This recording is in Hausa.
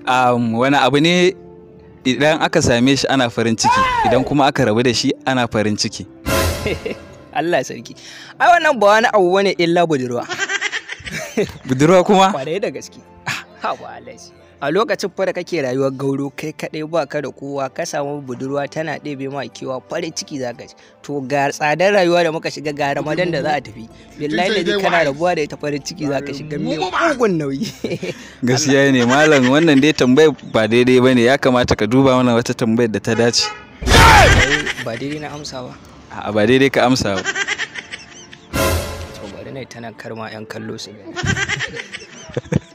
um, wani abu ne idan aka same shi ana farin ciki idan kuma aka rabu da shi ana farin ciki Allah sarki ai wannan ba wani abu bane illa budurwa budurwa kuma kwarai da gaske ha ba Allah a lokacin fa da kake rayuwar gauro kai kadai ba ka da kowa ka samu budurwa tana ɗebe ma kewa farin ciki za ka ci to ga tsadar rayuwa da muka shiga ga ramadan da za a tafi billahi da kana rabuwa da ita farin ciki za ka shiga mai mugun nauyi gaskiya ne malam wannan dai tambayar ba daidai ba ne ya kamata ka duba mana wata tambayar da ta dace ba daidai na amsa ba a ba daidai ka amsa ba to bari na tana karma yan kallo su gani